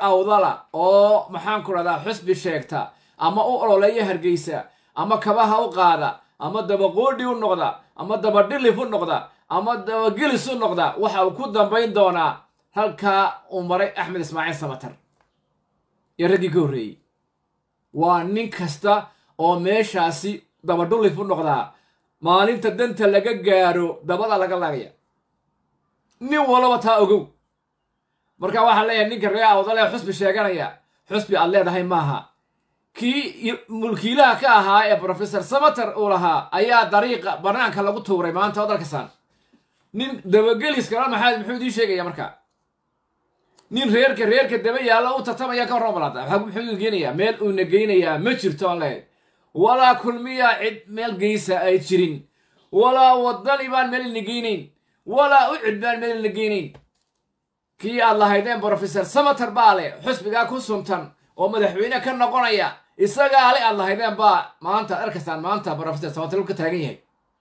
awdala oo maxaan ku dhahdaa xusbi sheegta ama u ololeeya hargeysa ama kabaha u qaada ama dabaqoodhi u noqda ama dabadhilif u noqda ama dabagelis u noqda waxa uu ku dambayn doonaa halkaa uu maray axmed ismaaciil samatar iyo raggii ka horreeyey waa nin kasta oo meeshaasi dabadhulif u noqdaa maalinta danta laga gaaro dabada laga laagaya nin walaba taa ogow marka waxaan leeyahay ninka ree awdalee xusbi sheeganaya xusbi aad leedahay maaha kii mulkiilaha ka ahaa ee brofesor samater uu lahaa ayaa dariiqa banaanka lagu tuuray maanta oo dalkasaan nin dabagelis kala maxaad muxuu idiin sheegaya marka nin reerka reerka daba yaalla u tartamaya ka warran balaada waxaa muxuu idin geenayaa meel uuna geynayaa ma jirto aan leeyahay walaa kulmiya cid meel geysa ay jirin walaa wadani baan meel ina geynayn walaa ucid baan meel ina geynayn kii aad lahaydeen brofesor samater baa leh xusbigaa ku suntan oo madaxweyne ka noqonaya isagaa le aad lahaydeen baa maanta arkastaan maanta brofesor samater ka taagan yahay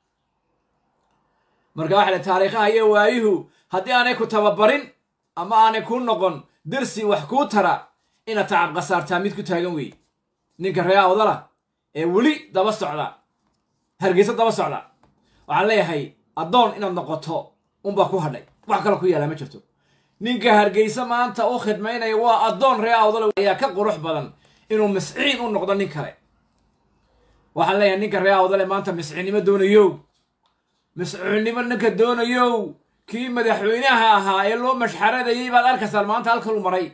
marka waxa le taariikhaha iyo waayuhu haddii aanay ku tababarin ama aanay kuu noqon darsi wax kuu tara inaad tacab khasaartaa mid ku taagan weeye ninka ree awdala ee weli daba socda hargeysa daba socda waxaan leeyahay addoon inaad noqoto unbaa ku hadhay wax kale ku yaallaa ma jirto ninka hargeysa maanta u khidmaynaya waa addoon ree awdala ayaa ka qurux badan inuu misciin u noqdo nin kale waxaan leeyahay ninka ree awdale maanta misciinnimo doonayow misciinnimo ninka doonayow kii madaxweynaha ahaa ee loo mashxaradayay baad arkaysaan maanta halkalu maray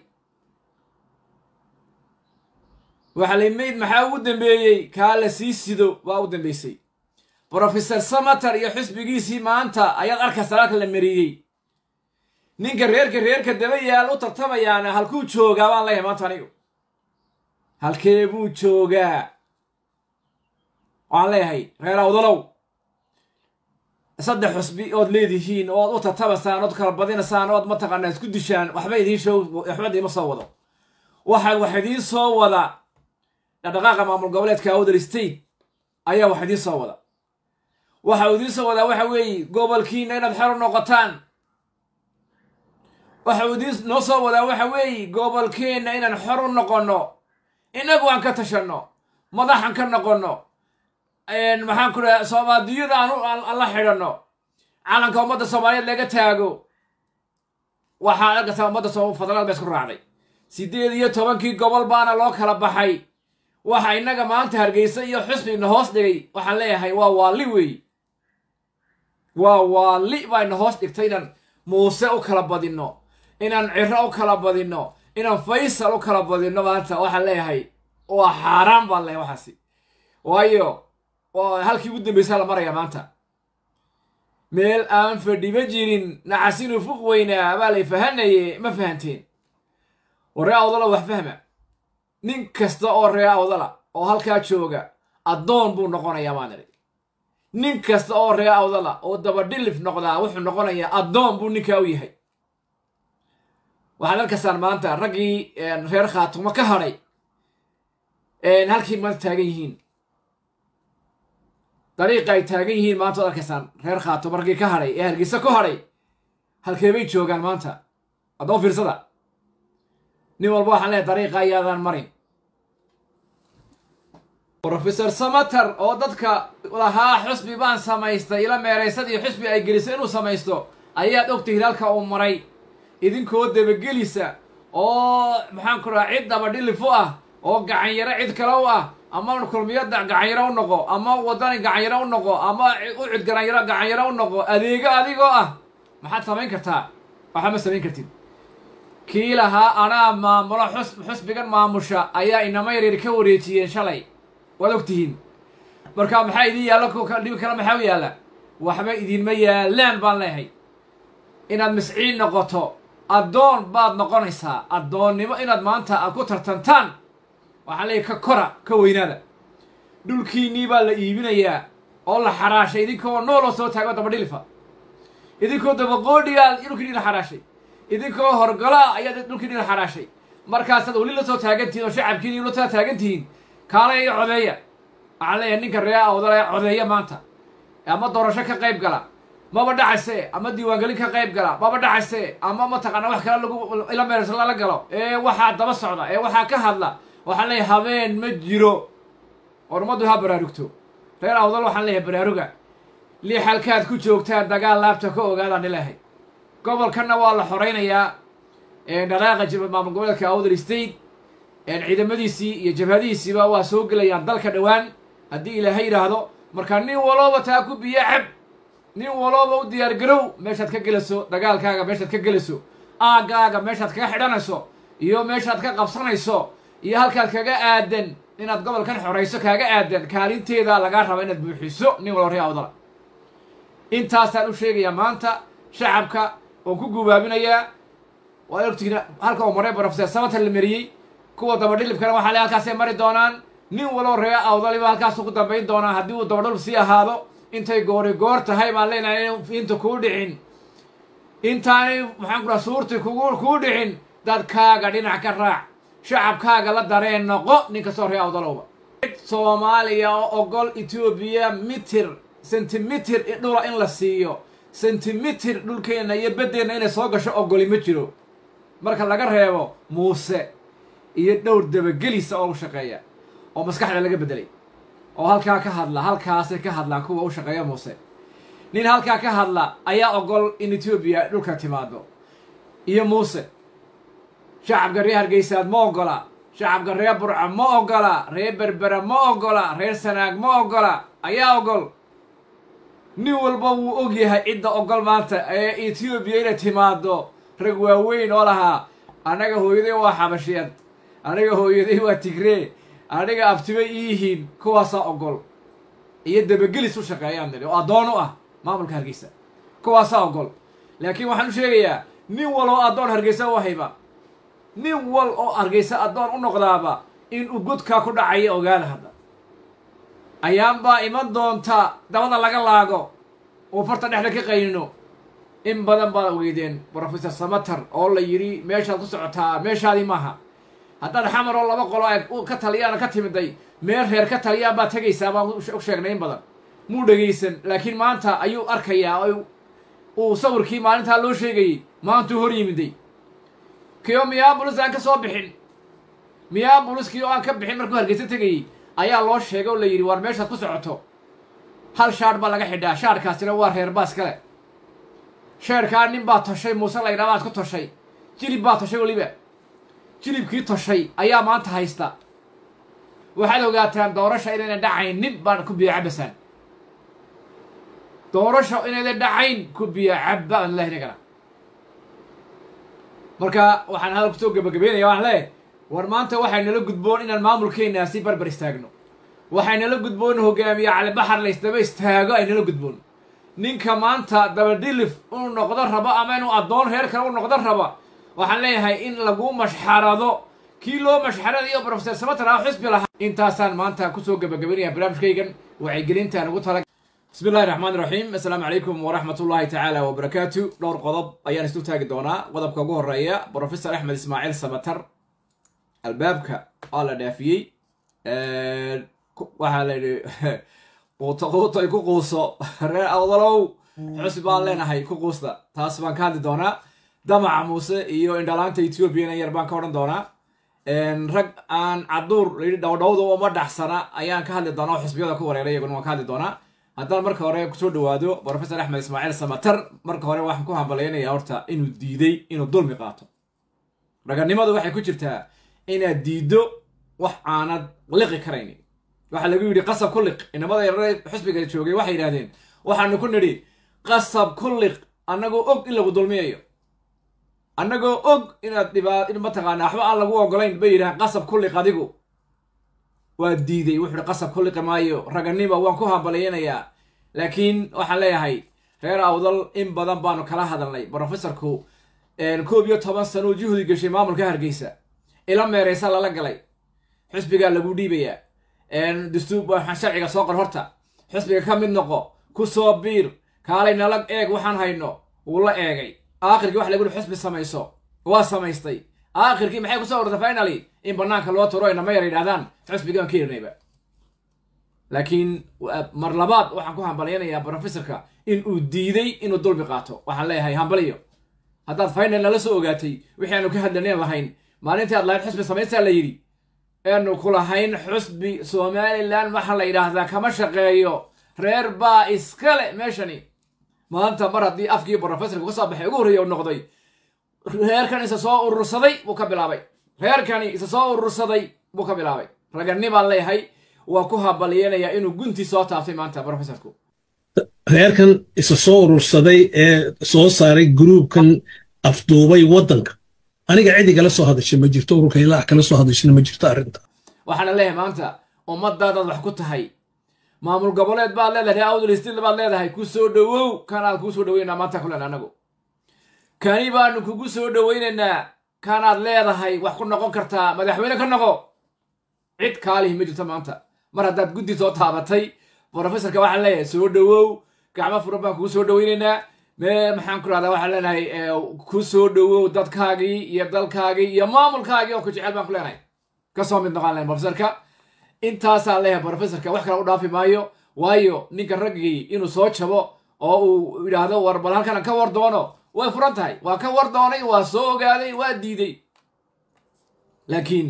waxaa lay mayd maxaa ugu dambeeyey kaa la sii sido waa u dambeysay brofesor samater iyo xusbigiisii maanta ayaad arkaysaan halka la mariyey ninka reerka reerka daba yaal u tartamayaana halkuu joogaa baan leeyahay maanta anigu halkee buu joogaa waxaan leeyahay reer awdalow saddex xusbi ood leedihiin ood u tartamasaan ood kala badinasaan ood mataqaanaa isku dishaan waxba idiin show waxba idiima soo wado waxa wax idiin soo wada dhaqdhaqaaqa maamul goboleedka awdal state ayaa wax idiin soo wada waxa uu idiin soo wadaa waxa weeye gobolkiina inaad xero noqotaan waxa uu idiin noo soo wadaa waxa weeye gobolkeenna inaan xor u noqonno innagu aan ka tashanno madaxan ka noqonno maxaan ku dhaha soomaaliyada aan la xidhanno calanka ummadda soomaaliyeed laga taago waxaa arkaysaa ummadda federaalad ba isku raacday siddeed iyo tobankii gobol baana loo kala baxay waxa innaga maanta hargeysa iyo xusbina hoos dhigay waxaan leeyahay waa waalli weey waa waalli baa ina hoos dhigtay inaan muuse u kala badinno inaan ciro u kala badinno inaan faysal u kala badinno maanta waxaan leeyahay waa xaaraan baan leeyahay waxaasi waayo halkii ugu dambaysaa la maraya maanta meel aan fadhiba jirin nacasinu fuq weynaa baa lay fahanaye ma fahanteen oo ree awdala wax fahma nin kasta oo ree awdala oo halkaa jooga addoon buu noqonayaa baan idhi nin kasta oo ree awdala oo dabadhilif noqdaa wuxuu noqonayaa addoon buu ninkaa u yahay waxaad arkaysaan maanta raggii reer khaatumo ka hadhay halkii maanta taagan yihiin dariiqa ay taagan yihiin maanta waad arkaysaan reer khaatumo raggii ka hadhay ee hargeysa ku hadhay halkee bay joogaan maanta haddaba fiirsada nin walba waxaan leehay dariiqa ayaadaan marin brofesor samater oo dadka lahaa xusbi baan samaystay ila meeraysadii xusbi ay gelisay inuu samaysto ayaad ogtay hilaalka uu maray idinkoo dabagelisa oo maxaan ku dhaha cid dabadhilif u ah oo gacanyaro cid kale u ah ama kulmiyada gacanyaro u noqo ama wadani gacanyaro u noqo ama ucid garanyaro gacanyaro u noqo adeego adigoo ah maxaad samayn kartaa waxba ma samayn kartid kii lahaa anaa maamulo xusbigan maamusha ayaa inama yaryar ka wareejiyeen shalay waad ogtihiin marka maxaa idin yaalla dhibi kale maxaa u yaalla waxba idinma yaallaan baan leeyahay inaad misciin noqoto addoon baad noqonaysaa addoonnimo inaad maanta aad ku tartantaan waxaa leeyahy ka kora ka weynaada dhulkiinnii baa la iibinayaa oo la xaraashay idinkoo nooloo soo taago dabadhilifa idinkoo dabaqoodhigaa dhulkiinii la xaraashay idinkoo horgolaa ayaad dhulkiinii la xaraashay markaasaad weli la soo taagantihiin oo shacabkiini la soo taagantihiin kaale iyo codeeya waxaan leeyahay ninka ree awdale codeeya maanta ama doorasho ka qayb gala maba dhacayse ama diiwaangelin ka qayb gala maba dhacayse ama mataqaana wax kale lagu ila meersa lala galo ee waxaa daba socda ee waxaa ka hadla waxaan leeyahay habeen ma jiro war ummaddu ha baraarugto reer awdal waxaan leeyahay baraaruga lii xalkaad ku joogtaan dagaal laabta ka ogaadaan ilahay gobolkanna waa la xoraynayaa dhaqaaqa maamul goboleedka awdal state ciidamadiisii iyo jabhadihiisiiba waa soo gelayaan dalka dhowaan haddii ilaahay yidhaahdo marka nin walooba taa ku biyo cab nin walooba u diyaar garow meeshaad ka gelayso dagaalkaaga meeshaad ka gelayso aaggaaga meeshaad kaga xidhanayso iyo meeshaad ka qabsanayso iyo halkaad kaga aadan inaad gobolkan xorayso kaaga aadan kaalinteeda lagaa raba inaad buuxiso nin walba ree awdala intaasaan u sheegayaa maanta shacabka oon ku gubaabinayaa waa ogtihiin halka uu maray brofeser samater la mariyey kuwa dabadhilibkana waxaa le halkaasay mari doonaan nin waloo ree awdaliba halkaasu ku dambayn doonaa haddii uu dabadhilib sii ahaado intay goori goor tahay baan leenahay in inta kuu dhicin intaanay maxaan ku raha suurti kugu kuu dhicin dadkaaga dhinac ka raac shacabkaaga la dareen noqo nin kastoo ree awdalowba soomaaliya oo ogol etoobiya mitir sentimitir dhula in la siiyo sentimitir dhulkeenna iyo beddeenna inay soo gasho ogoli ma jiro marka laga reebo muuse iyo dhowr dabagelisa oo u shaqeeya oo maskaxda laga beddelay oo halkaa ka hadla halkaasay ka hadlaan kuwa u shaqeeya muuse nin halkaa ka hadla ayaa ogol in etoobiya dhulka timaado iyo muuse shacabka reer hargeysaad ma ogola shacabka reer burca ma ogola reer berbera ma ogola reer sanaag ma ogola ayaa ogol nin walba wuu og yahay cidda ogol maanta ee etoobiya inay timaado rag waaweyn oo lahaa annaga hooyaday waa xabashiyeed aniga hooyaday waa tigree aniga abtibay iyihiin kuwaasaa ogol iyo dabagelis u shaqeeyaan niri oo addoon u ah maamulka hargeysa kuwaasaa ogol laakiin waxaan u sheegayaa nin wal oo addoon hargeysa u hayba nin wal oo hargeysa addoon u noqdaaba in uu godkaa ku dhacaya ogaada hadda ayaanbaa iman doonta dabada laga laago uu farta dhexda ka qaynino in badan baad weydeen brofesor samater oo la yidhi meeshaad ku socotaa meeshaadii maaha haddaad xamar oo laba qolo ay ka taliyaan ka timiday meel reer ka taliyaan baad tegaysaa baan u sheegnay in badan muu dhegaysan laakiin maanta ayuu arkayaa uu sawirkii maalintaa loo sheegayey maantuu hor yimiday kio miyabolis aan ka soo bixin miyaaboliskii oo aan ka bixin markuu hargeysa tegayey ayaa loo sheegay oo la yidhi war meeshaad ku socoto hal shaadh baa laga xidhaa shaadhkaasina waa reer baas kale sheerkaa nin baa toshay muuse laydhaa baad ku toshay jilib baa toshay weliba jilibkii toshay ayaa maanta haysta waxaad ogaataan doorasha inayna dhacayn nin baan ku biya cabasaan doorasha inayna dhacayn ku biya cabba aan ilahi nagana marka waxaan hadal kusoo gabagabeynaya waxaan leeyahay war maanta waxay nala gudboon inaan maamulkeenaa si barbar istaagno waxay nala gudboon hogaamiye calibaxar la isdaba istaago ay nala gudboon ninka maanta dabadhilif inuu noqdo rabo ama inuu addoon reer kale u noqdo raba waxaan leeyahay in lagu mashxarado kii loo mashxaradayo brofeser samater ah xisbi lahaa intaasaan maanta kusoo gabagabaynaya barnaamijkaygan wacyigelintaan ugu tala bismi illahi raxmaan iraxiim assalaamu calaykum waraxmat ullahi tacaala wabarakaatu dhowr qodob ayaan isu taagi doonaa qodobka ugu horeeya brofesor axmed ismaaciil samater albaabka waa la dhaafiyey waxaa la yidhi quuto quuto ay ku quuso reer awdalow xusbi baan leenahay ku quusta taas baan ka hadli doonaa damaca muuse iyo indhalaanta ethoobiana yar baan ka odhan doonaa rag aan caduur layidhi dhowdhowda uma dhaxsana ayaan ka hadli doonaa oo xusbiyada ku wareeray iyaguna waan ka hadli doonaa haddaan marka hore kusoo dhawaado brofesor axmed ismaaciil samater marka hore waxaan ku hambalaynayaa horta inuu diiday inuu dulmi qaato raganimadu waxay ku jirtaa inaad diiddo wax aanad liqi karaynin waxaa lagu yidhi qasab ku liq inamada yarare xusbiga joogay waxay yidhahdeen waxaanu ku nidhi qasab ku liq annagoo og in lagu dulmiyayo annagoo og inaad dhibaa mataqaana waxba aan lagu ogolayn bay yidhahaan qasab ku liq adigu waa diiday wuxuu ihi qasab ku liqi maayo raganima waan ku hambalyaynayaa laakiin waxaan leeyahay reer awdal in badan baanu kala hadalnay brofesorku koob iyo toban sanuu juhdi gashay maamulka hargeysa ila meereysa lala galay xusbigaa lagu dhiibayaa dastuur waxaan sharciga soo qor horta xusbiga ka mid noqo ku soo biir kaalay nala eeg waxaan hayno wuu la eegay aakhirkii waxa lagu yihi xusbi samayso waa samaystay aakhirkii maxay kusoo orda finaly in banaanka loo turo inama yar yidhahdaan xusbigaan ka irinayba laakiin mar labaad waxaan ku hambalyanayaa brofessorka in uu diiday inuu dulmi qaato waxaan leeyahay hambaliyo haddaad final nala soo ogaatay wixii aanu ka hadlanen lahayn maalintii aad lahayd xusbi samaystaa la yidhi eanu ku lahayn xusbi somalilan waxaa la yidhaahdaa kama shaqeeyo reer baa iskale meeshani maanta mar haddii afkii brofessorka ka soo baxay ugu horreeya u noqday reerkan isa soo urursaday buu ka bilaabay reerkani isa soo urursaday buu ka bilaabay raganni baan leeyahay waa ku habaliyanayaa inuu guntii soo taabtay maanta brofessorku reerkan isa soo urursaday ee soo saaray gruubkan afduubay waddanka aniga cidigala soo hadashay ma jirto ururka ilaax kala soo hadashana ma jirto arrinta waxaana leeyahay maanta ummadaadaad wax ku tahay maamul goboleed baad leedahay awdal stil baad leedahay ku soo dhowow kanaad kuu soo dhoweynaynaa maanta kulen anagu kani baanu kugu soo dhoweynaynaa kanaad leedahay wax ku noqon kartaa madaxweyne ka noqo cid kaalihi ma jirto maanta mar haddaad guddi soo taabatay brofessorka waxaan leeyahay soo dhowow gacmo furan baan kugu soo dhoweynaynaa mee maxaan ku rahdaa waxaan leenahay ku soo dhowow dadkaagii iyo dalkaagii iyo maamulkaagii oo ku jecel baan ku leenahay kasoo mid noqon lahayn brofessorka intaasaan leeyahay brofessorka wax kale u dhaafi maayo waayo ninka raggii inuu soo jabo oo uu yidhaahdo war bal halkan ka war doono way furan tahay waa ka war doonay waa soo ogaaday waa diiday laakiin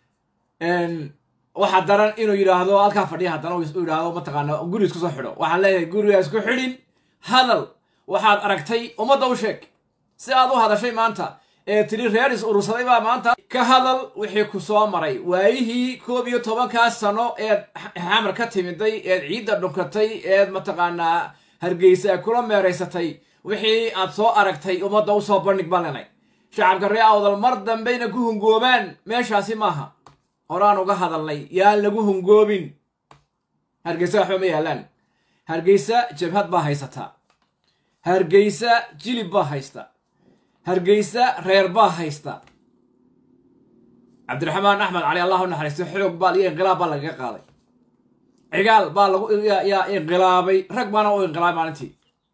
waxaa daran inuu yidhaahdo halkaa fadhiya haddana u yidhaahdo mataqaana guri isku soo xidho waxaan leeyahay guriga isku xidhin hadal waxaad aragtay ummadda u sheeg si aad u hadashay maanta ee tiri reer is urursaday baa maanta ka hadal wixii ku soo maray waayihii koob iyo tobankaa sano eed xamar ka timiday eed ciidda dhunkatay eed mataqaanaa hargeysa kula meeraysatay wixii aad soo aragtay ummadda u soo bandhig baan lenay shacabka ree awdal mar dambayna ku hungoobaan meeshaasi maaha horaan uga hadalnay yaan lagu hungoobin hargeysa waxba ma yaalaan hargeysa jabhad baa haysataa hargeysa jilib baa haysta hargeysa reer baa haysta cabdiraxmaan axmed cali allah u naxariisto xoog baa iyo inqilaab baa lagaga qaaday cigaal baa lagu yaa inqilaabay rag baana u inqilaabay maalintii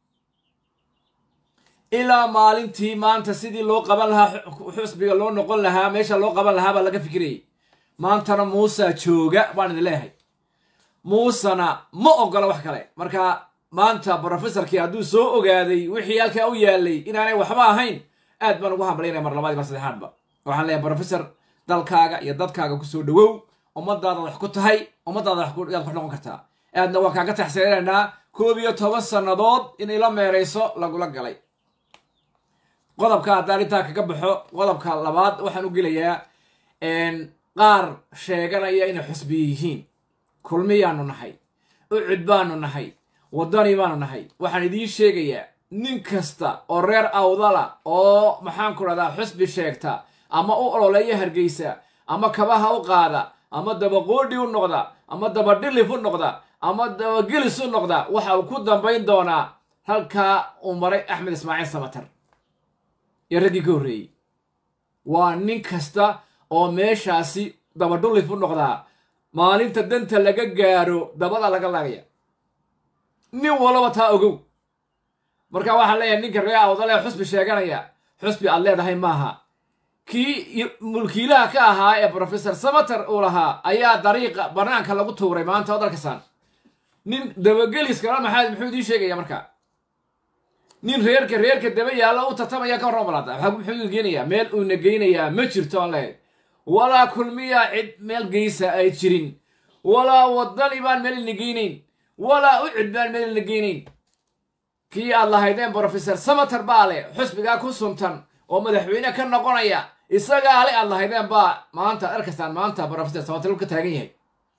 ilaa maalintii maanta sidii loo qaban lahaa xusbiga loo noqon lahaa meesha loo qaban lahaa baa laga fikirayay maantana muusa jooga baan idin leeyahay muusena ma ogola wax kale marka maanta brofessorkii hadduu soo ogaaday wixii halkaa u yaalay inaanay waxba ahayn aad baan ugu hambalyaynaya mar labaad mar saddexaadba waxaan leeyahay brofessor dalkaaga iyo dadkaaga kusoo dhowow ummadaada wax ku tahay ummadaada yaad ku noqon kartaa aadna waa kaaga taxsiinaynaa koob iyo toban sannadood in ila meerayso lagula galay qodobka haddaan intaa kaga baxo qodobka labaad waxaan u gelayaa qaar sheeganaya inay xusbiye yihiin kulmiyaanu nahay ucud baanu nahay waddani baanu nahay waxaan idiin sheegayaa nin kasta oo reer awdala oo maxaan ku dhahdaa xusbi sheegta ama u ololeeya hargeysa ama kabaha u qaada ama dabaqoodhi u noqda ama dabadhilif u noqda ama dabagelis u noqda waxa uu ku dambayn doonaa halkaa uu maray axmed ismaaciil samatar iyo raggii ka horreeyey waa nin kasta oo meeshaasi dabadhulif u noqdaa maalinta danta laga gaaro dabada laga laagaya nin walaba taa ogow marka waxaan leeyahay ninka ree awdalee xusbi sheeganaya xusbi aad leedahay maaha kii mulkiilaha ka ahaa ee brofessor samater uu lahaa ayaa dariiqa banaanka lagu tuuray maanta od arkasaan nin dabageliskala maxaa muxuu idiin sheegaya marka nin reerka reerka daba yaalla u tartamaya ka warran balaada waxaa muxuu geenayaa meel uuna geynayaa ma jirto aan leeyahay walaa kulmiya cid meel geysa ay jirin walaa wadani baan meel ina geynayn walaa ucid baan meel ina geynayn kii aad lahaydeen brofessor samater baa le xusbigaa ku suntan oo madaxweyne ka noqonaya isagaa le aad lahaydeen baa maanta arkastaan maanta brofessor samater ka taagan yahay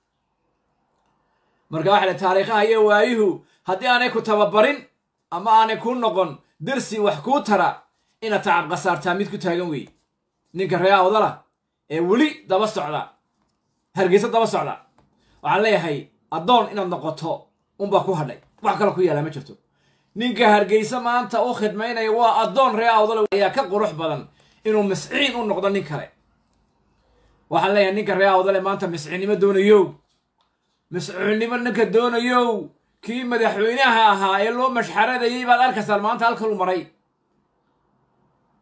marka waxa le taariikhaha iyo waayuhu haddii aanay ku tababarin ama aanay kuu noqon dersi wax kuu tara inaad tacab khasaartaa mid ku taagan weeye ninka ree awdala ee weli daba socda hargeysa daba socda waxaan leeyahay addoon inaad noqoto unbaa ku hadhay wax kale ku yaala ma jirto ninka hargeysa maanta u khidmaynaya waa addoon ree awdala ayaa ka qurux badan inuu misciin u noqdo nin kale waxaan leeyahay ninka ree awdale maanta misciinnimo doonayow misciinnimo ninka doonayow kii madaxweynaha ahaa ee loo mashxaradayay baad arkaysaan maanta halkalu maray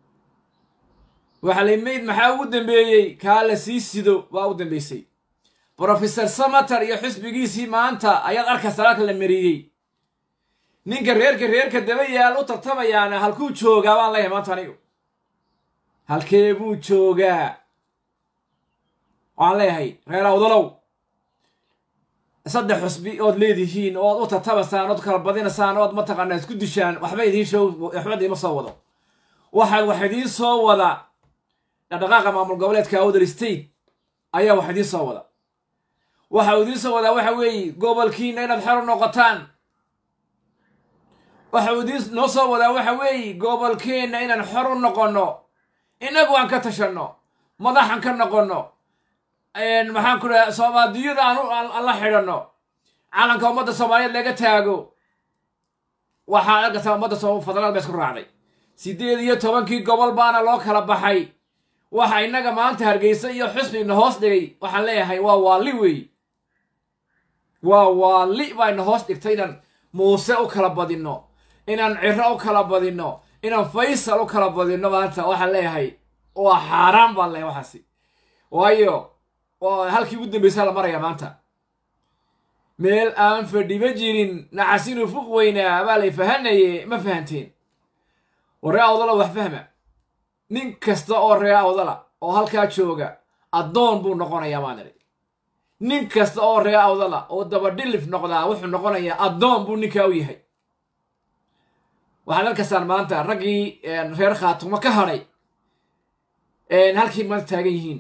waxaa lay mayd maxaa ugu dambeeyey kaa la sii sido waa u dambeysay brofesor samater iyo xisbigiisii maanta ayaad arkaysaa halka la mariyey ninka reerka reerka daba yaal u tartamayaana halkuu joogaa baan leeyahay maanta anigu halkee buu joogaa waxaan leeyahay reer awdalow saddex xusbi ood leedihiin ood u tartamasaan ood kala badinasaan ood mataqaanaa isku dishaan waxba idiin show waxba idiima soo wado waxa wax idiin soo wada dhaqdhaqaaqa maamul goboleedka awdal state ayaa wax idiin soo wada waxa uu idiin soo wadaa waxa weeye gobolkiina inaad xor u noqotaan waxa uu idiin noo soo wadaa waxa weeye gobolkeenna inaan xor u noqonno innagu aan ka tashanno madaxan ka noqonno maxaan ku dhaha soomaaliyada aan la xidhanno calanka ummadda soomaaliyeed laga taago waxaa argata ummadda federaalad ba isku raacday siddeed iyo tobankii gobol baana loo kala baxay waxa innaga maanta hargeysa iyo xusbina hoos dhigay waxaan leeyahay waa waalli weey waa waalli baa ina hoos dhigtay inaan muuse u kala badinno inaan ciro u kala badinno inaan faysal u kala badinno maanta waxaan leeyahay waa xaaraan baan leeyahay waxaasi waayo halkii ugu dambaysaa la maraya maanta meel aan fadhiba jirin naxasinu fuq weynaa baa lay fahanaye ma fahanteen oo ree awdala wax fahma nin kasta oo ree awdala oo halkaa jooga addoon buu noqonayaa maan idhi nin kasta oo ree awdala oo dabadhilif noqdaa wuxuu noqonayaa addoon buu ninkaa u yahay waxaad arkaysaan maanta raggii reer khaatumo ka hadhay halkii maanta taagan yihiin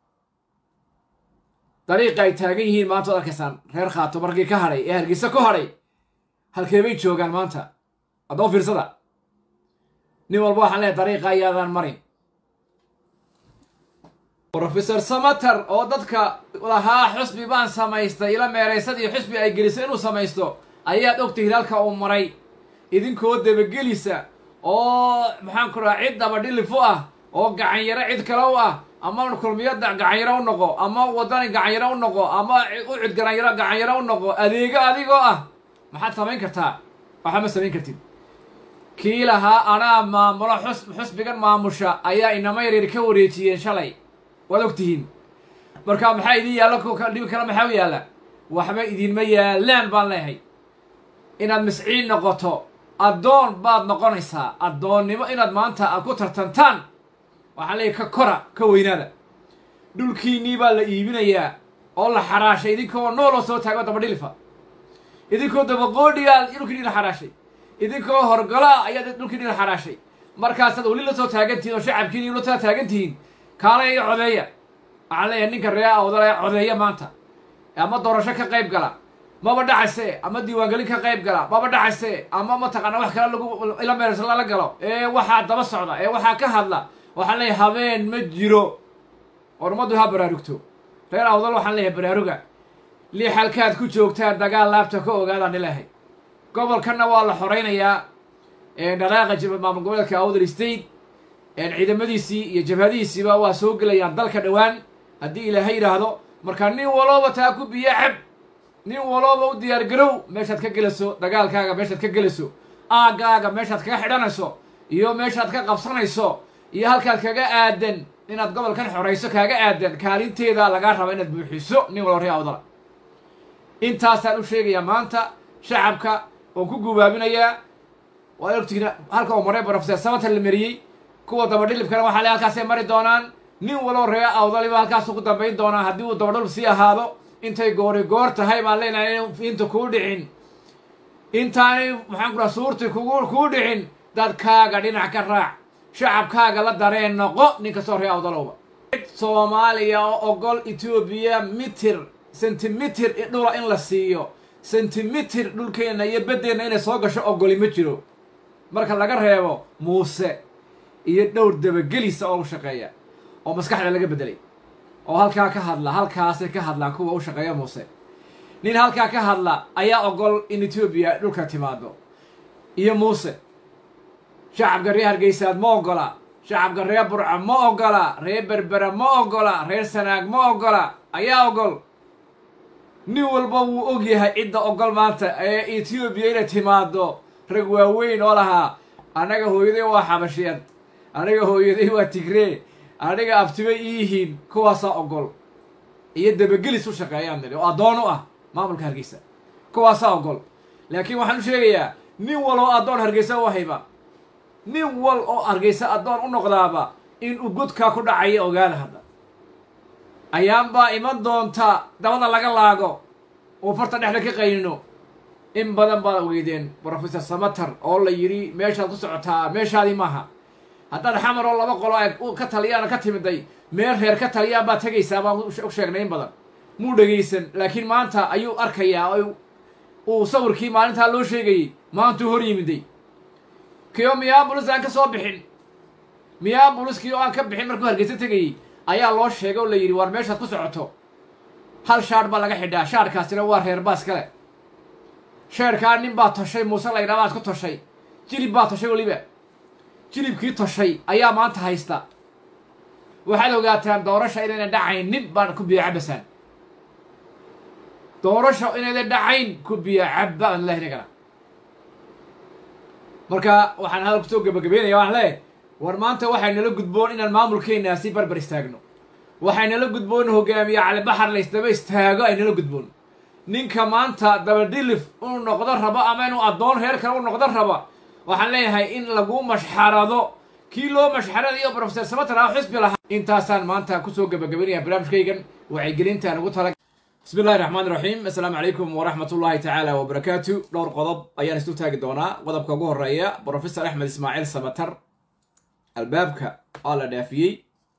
dariiqa ay taagan yihiin maanta waad arkaysaan reer khaatumo raggii ka hadhay ee hargeysa ku hadhay halkee bay joogaan maanta addoon fiirsada nin walba waxaan leehay dariiqa ayaadaan marin brofesor samater oo dadka lahaa xusbi baan samaystay ila meeraysadii xusbi ay gelisay inuu samaysto ayaad ogtihiin halka uu maray idinkoo dabagelisa oo maxaan ku dhaha cid dabadhilif u ah oo gacanyaro cid kale u ah ama kulmiyada gacanyaro u noqo ama wadani gacanyaro u noqo ama u cid garanyaro gacanyaro u noqo adeego adigoo ah maxaad samayn kartaa waxba ma samayn kartid kii lahaa anaa maamulo xus xusbigan maamusha ayaa inama yaryar ka wareejiyeen shalay waad ogtihiin marka maxaa idin yaalla dhibi kale maxaa u yaalla waxba idinma yaallaan baan leeyahay inaad misciin noqoto addoon baad noqonaysaa addoonnimo inaad maanta aad ku tartantaan waxaan leeyahy ka kora ka weynaada dhulkiinnii baa la iibinayaa oo la xaraashay idinkoo nooloo soo taago dabadhilifa idinkoo dabaqoodhigaa dhulkiinii la xaraashay idinkoo horgolaa ayaad dhulkiinii la xaraashay markaasaad weli la soo taagantihiin oo shacabkiini la soo taagantihiin kaalaya iyo codeeya waxaan leeyahay ninka ree awdala ee codeeya maanta ama doorasho ka qayb gala maba dhacayse ama diiwaangelin ka qayb gala maba dhacayse ama mataqaana wax kale lagu ila meersa lala galo ee waxaa daba socda ee waxaa ka hadla waxaan leeyahay habeen ma jiro oo ummaddu ha baraarugto reer awdal waxaan leeyahay baraaruga lii xalkaad ku joogtaan dagaal laabta ka ogaadaan ilaahay gobolkanna waa la xoraynayaa dhaqaaqa maamul goboleedka awdal state ciidamadiisii iyo jabhadihiisiiba waa soo gelayaan dalka dhowaan haddii ilaahay yidhaahdo marka nin walooba taa ku biyo cab nin walooba u diyaargarow meeshaad ka gelayso dagaalkaaga meeshaad ka gelayso aaggaaga meeshaad kaga xidhanayso iyo meeshaad ka qabsanayso iyo halkaad kaga aadan inaad gobolkan xorayso kaaga aadan kaalinteeda lagaa raba inaad buuxiso nin walba ree awdala intaasaan u sheegayaa maanta shacabka oon ku gubaabinayaa waad ogtihiin halka uu maray brofeser samatan la mariyey kuwa dabadhilibkana waxaa le halkaasay mari doonaan nin waloo ree awdaliba halkaasuu ku dambayn doonaa haddii uu dabadhilib sii ahaado intay goori goor tahay baan leenahay inta kuu dhicin intaanay maxaan ku dhaha suurti kugu kuu dhicin dadkaaga dhinac ka raac shacabkaaga la dareen noqo nin kastoo ree awdalowba soomaaliya oo ogol etoobiya mitir sentimitir dhula in la siiyo sentimitir dhulkeenna iyo beddeenna inay soo gasho ogoli ma jiro marka laga reebo muuse iyo dhowr dabagelisa oo u shaqeeya oo maskaxda laga beddelay oo halkaa ka hadla halkaasay ka hadlaan kuwa u shaqeeya muuse nin halkaa ka hadla ayaa ogol in etoobiya dhulka timaado iyo muuse shacabka reer hargeysaad ma ogola shacabka reer burca ma ogola reer berbera ma ogola reer sanaag ma ogola ayaa ogol nin walba wuu og yahay cidda ogol maanta ee etoobiya inay timaado rag waaweyn oo lahaa annaga hooyaday waa xabashiyad aniga hooyaday waa tigree aniga abtibay iiyihiin kuwaasaa ogol iyo dabagelis u shaqeeyaan niri oo addoon u ah maamulka hargeysa kuwaasaa ogol laakiin waxaan u sheegayaa nin wal oo addoon hargeysa u hayba nin wal oo hargeysa addoon u noqdaaba inuu godkaa ku dhacaya ogaada hadda ayaanbaa iman doonta dabada laga laago uu farta dhexda ka qaynino in badan baad weydeen brofesor samater oo la yidhi meeshaad ku socotaa meeshaadii maaha haddaad xamar oo laba qolo ay ka taliyaana ka timiday meel reer ka taliyaan baad tegaysaa baan u sheegnay in badan muu dhegaysan laakiin maanta ayuu arkayaa oo uu sawirkii maalintaa loo sheegayey maantuu hor yimiday kii oo miyaabulis aan ka soo bixin miyaabuliskii oo aan ka bixin markuu hargeysa tegayey ayaa loo sheegay oo la yidhi war meeshaad ku socoto hal shaadh baa laga xidhaa shaadhkaasina waa reer baas kale sheerkaa nin baa toshay muuse la ydhaa baad ku toshay jilib baa toshay weliba jilibkii toshay ayaa maanta haysta waxaad ogaataan doorasha inayna dhacayn nin baan ku biyo cabasaan doorasha inayna dhacayn ku biyo cabba aan leehay nagana marka waxaan hadal kusoo gebagabeynaya waxaan leeyahay war maanta waxay nala gudboon inaan maamulkeenaa si barbar istaagno waxay nala gudboon hogaamiye calibaxar la ysdaba istaago ay nala gudboon ninka maanta dabadhilif inuu noqdo rabo ama inuu addoon reer kale u noqdo raba waxaan leeyahay in lagu mashxarado kii loo mashxaradayo brofesor samater ah xisbi lahaa intaasaan maanta kusoo gebagabeynaya barnaamijkaygan wacyigelintaan ugu tala bismi illahi raxmaan raxiim assalaamu calaykum waraxmat ullahi tacaala wabarakaatu dhowr qodob ayaan isu taagi doonaa qodobka ugu horeeya brofesor axmed ismaaciil samater albaabka waa la dhaafiyey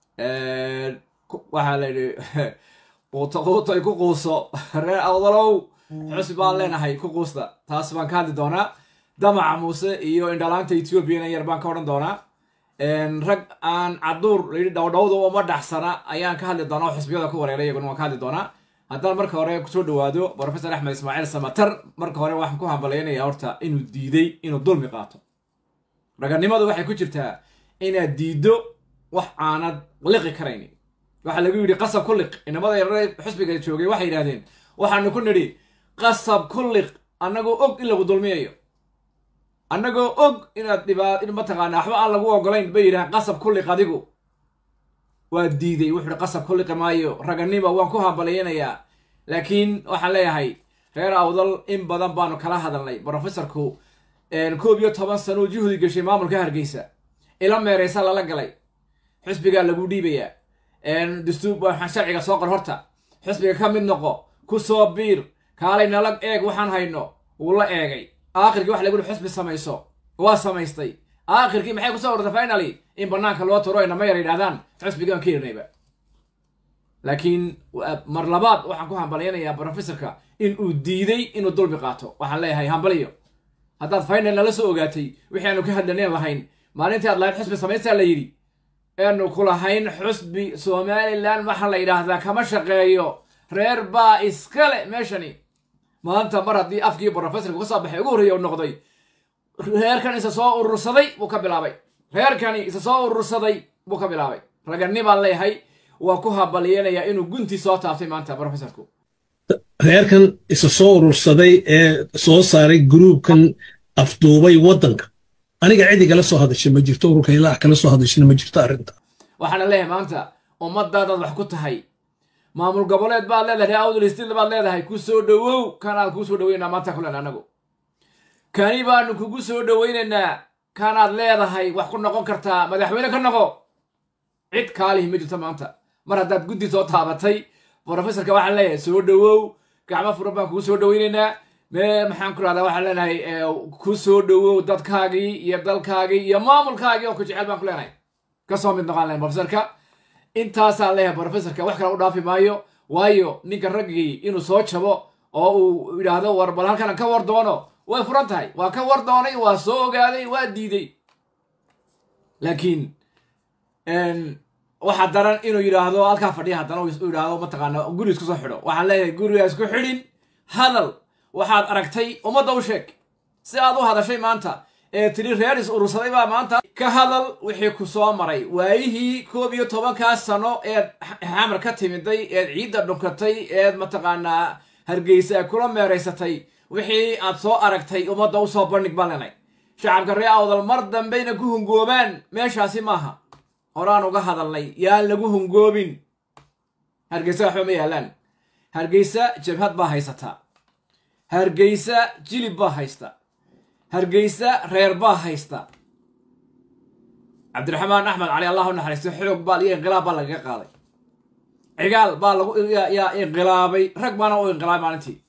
waxaa la yidhi quuto quutoy ku quuso reer awdalow xusbi baan leenahay ku quusta taas baan ka hadli doonaa damaca muuse iyo indhalaanta ethoobiana yar baan ka odhan doonaa rag aan caduur layidhi dhowdhowda uma dhaxsana ayaan ka hadli doonaa oo xisbiyada ku wareeray iyaguna waan ka hadli doonaa haddaan marka hore kusoo dhawaado brofesor axmed ismaaciil samater marka hore waxaan ku hambalyaynayaa horta inuu diiday inuu dulmi qaato raganimadu waxay ku jirtaa inaad diiddo wax aanad liqi karaynin waxaa lagu yidhi qasab ku liq inamada yarare xusbiga joogay waxay yidhahdeen waxaanu ku nidhi qasab ku liq annagoo og in lagu dulmiyayo annagoo og inaad dhibaa in mataqaana waxba aan lagu ogolayn bay yidhahaan qasab ku liq adigu waa diiday wuxuu hi qasab ku liqi maayo raganima waan ku hambalyaynayaa laakiin waxaan leeyahay reer awdal in badan baanu kala hadalnay brofesorku koob iyo toban sano uu juhdi gashay maamulka hargeysa ila meereysa lala galay xusbigaa lagu dhiibayaa dastuur waxaan sharciga soo qor horta xusbiga ka mid noqo ku soo biir kaalay nala eeg waxaan hayno wuu la eegay aakhirkii waxa lagu yihi xusbi samayso waa samaystay aakhirkii maxay kusoo ortay finaly in banaanka loo turo inama yar yidhahdaan xusbigaan ka yeernayba laakiin mar labaad waxaan ku hambalyanayaa brofesorka in uu diiday inuu dulmi qaato waxaan leeyahay hambaliyo haddaad final nala soo ogaatay wixii aanu ka hadlaneen lahayn maalintii aad lahayd xusbi samaystaa la yidhi eanu ku lahayn xusbi somalilan waxaa la yidhaahdaa kama shaqeeyo reer baa iskale meeshani maanta mar haddii afkii brofesorka kasoo baxay ugu horreeya u noqday reerkan isa soo urursaday buu ka bilaabay reerkani isa soo urursaday buu ka bilaabay raganni baan leeyahay waa ku habalyeenayaa inuu guntii soo taabtay maanta brofesorku reerkan isa soo urursaday ee soo saaray gruubkan afduubay waddanka aniga cidigala soo hadasha ma jirto ururka ilaax kala soo hadashana ma jirto arrinta waxaana leeyahay maanta ummadaadaad wax ku tahay maamul goboleed baad leedahay ree awdal stil baad leedahay ku soo dhowow kanaad kuu soo dhaweynaa maanta kulen anagu kani baanu kugu soo dhoweynaynaa kanaad leedahay wax ku noqon kartaa madaxweyne ka noqo cid kaalihi ma jirto maanta mar haddaad guddi soo taabatay brofesorka waxaan leeyahay soo dhowow gacmo furan baan kugu soo dhoweynaynaa mee maxaan ku rahdaa waxaan leenahay ku soo dhowow dadkaagii iyo dalkaagii iyo maamulkaagii oo ku jecel baan ku leenahay kasoo mid noqon lahayn brofesorka intaasaan leeyahay brofesorka wax kale u dhaafi maayo waayo ninka raggii inuu soo jabo oo uu yidhaahdo war bal halkan ka war doono way furan tahay waa ka war doonay waa soo ogaaday waa diiday laakiin waxaa daran inuu yidhaahdo halkaa fadhiya haddana u yidhaahdo mataqaana guri isku soo xidho waxaan leeyahay guriga isku xidhin hadal waxaad aragtay ummadda u sheeg si aad u hadashay maanta ee tiri reer is urursaday baa maanta ka hadal wixii ku soo maray waayihii koob iyo tobankaas sano eed xamar ka timiday eed ciidda dhunkatay eed mataqaanaa hargeysa kula meeraysatay wixii aad soo aragtay ummadda usoo bandhig baan lenay shacabka ree awdal mar dambeyna ku hungoobaan meeshaasi maaha horaan uga hadalnay yaan lagu hungoobin hargeysa waxba ma yaalaan hargeysa jabhad baa haysataa hargeysa jilib baa haysta hargeysa reer baa haysta cabdiraxmaan axmed cali allah u naxariisto xoog baa iyo inqilaab baa lagaga qaaday cigaal baa lagu yaa inqilaabay rag baana u inqilaabay maalintii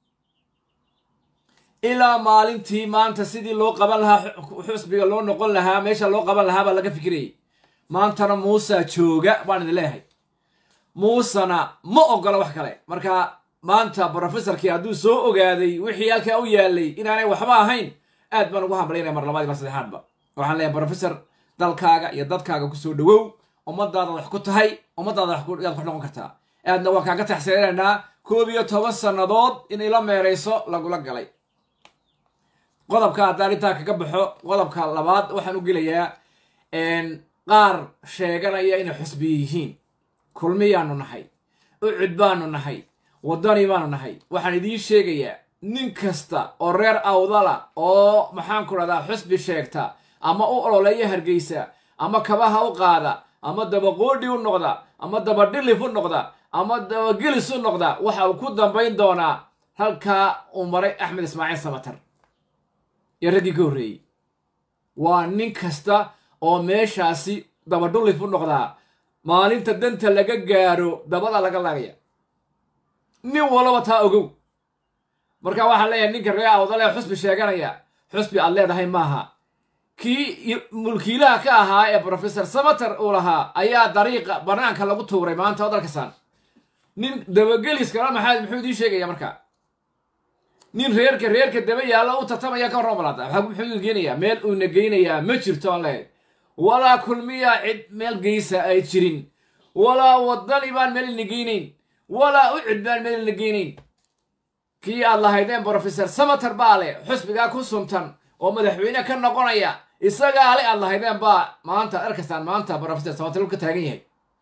ilaa maalintii maanta sidii loo qaban lahaa xusbiga loo noqon lahaa meesha loo qaban lahaa baa laga fikirayay maantana muusa jooga baan idin leeyahay muusena ma ogola wax kale marka maanta brofesorkii hadduu soo ogaaday wixii halkaa u yaalay inaanay waxba ahayn aad baan ugu hambalinaya mar labaad mar saddexaadba waxaan leeyahay brofesor dalkaaga iyo dadkaaga kusoo dhawow ummadaada wax ku tahay ummadaada yaad ku noqon kartaa aadna waan kaaga taxsiinaynaa koob iyo toban sannadood in ila meerayso lagula galay qodobka haddaan intaa kaga baxo qodobka labaad waxaan u gelayaa qaar sheeganaya inay xusbiye yihiin kulmiyaanu nahay ucud baanu nahay waddani baanu nahay waxaan idiin sheegayaa nin kasta oo reer awdala oo maxaanku rahdaa xusbi sheegta ama u ololeeya hargeysa ama kabaha u qaada ama dabaqoodhi u noqda ama dabadhilif u noqda ama dabagelis u noqda waxa uu ku dambayn doonaa halkaa uu maray axmed ismaaciil samatar iyo raggii ka horreeyey waa nin kasta oo meeshaasi dabadhulif u noqdaa maalinta danta laga gaaro dabada laga laagaya nin walaba taa ogow marka waxaan leeyahay ninka ree awdalee xusbi sheeganaya xusbi aad leedahay maaha kii mulkiilaha ka ahaa ee brofesor samater uu lahaa ayaa dariiqa banaanka lagu tuuray maanta oo dalkasaan nin dabageliskala maxaa muxuu idiin sheegaya marka nin reerka reerka daba yaalla u tartamaya ka warran balaada waxaa muxuu idin geenayaa meel uuna geynayaa ma jirto aan leeyahay walaa kulmiya cid meel geysa ay jirin walaa waddani baan meel ina geynayn walaa ucid baan meel ina geynayn kii aad lahaydeen brofesor samater baa leh xusbigaa ku suntan oo madaxweyne ka noqonaya isagaa le aad lahaydeen baa maanta arkastaan maanta brofesor samater ka taagan yahay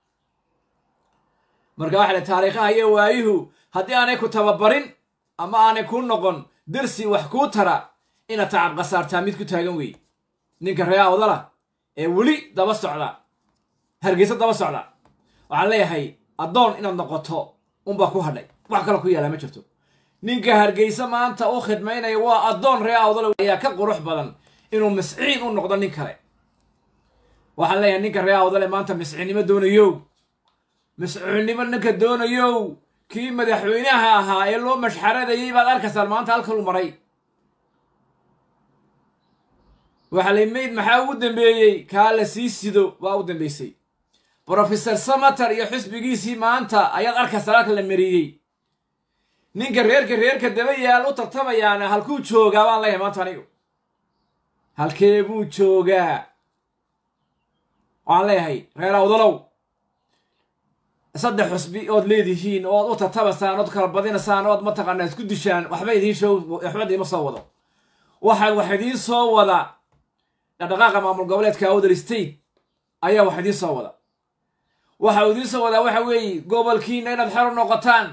marka waxa le taariikhaha iyo waayuhu haddii aanay ku tababarin ama aanay kuu noqon darsi wax kuu tara inaad tacab khasaartaa mid ku taagan wey ninka ree awdala ee weli daba socda hargeysa daba socda waxaan leeyahay addoon inaad noqoto unbaa ku hadhay wax kale ku yaallaa ma jirto ninka hargeysa maanta u khidmaynaya waa addoon ree awdala ayaa ka qurux badan inuu misciin u noqdo nin kale waxaan leeyahay ninka ree awdale maanta misciinnimo doonayow misciinnimo ninka doonayow kii madaxweynaha ahaa ee loo mashxaradayay baad arkaysaan maanta halkalu maray waxaa lay mayd maxaa ugu dambeeyey kaa la sii sido baa u dambeysay brofesor samater iyo xusbigiisii maanta ayaad arkaysaan halka la mariyey ninka reerka reerka daba yaal u tartamayaana halkuu joogaa baan leeyahay maanta anigu halkee buu joogaa waxaan leeyahay reer awdalow saddex xusbi ood leedihiin ood u tartamasaan ood kala badinasaan ood mataqaanaa isku dishaan waxba idiin show waxba idiima soo wado waxa wax idiin soo wada dhaqdhaqaaqa maamul goboleedka awdal state ayaa wax idiin soo wada waxa uu idiin soo wadaa waxa weeye gobolkiina inaad xero noqotaan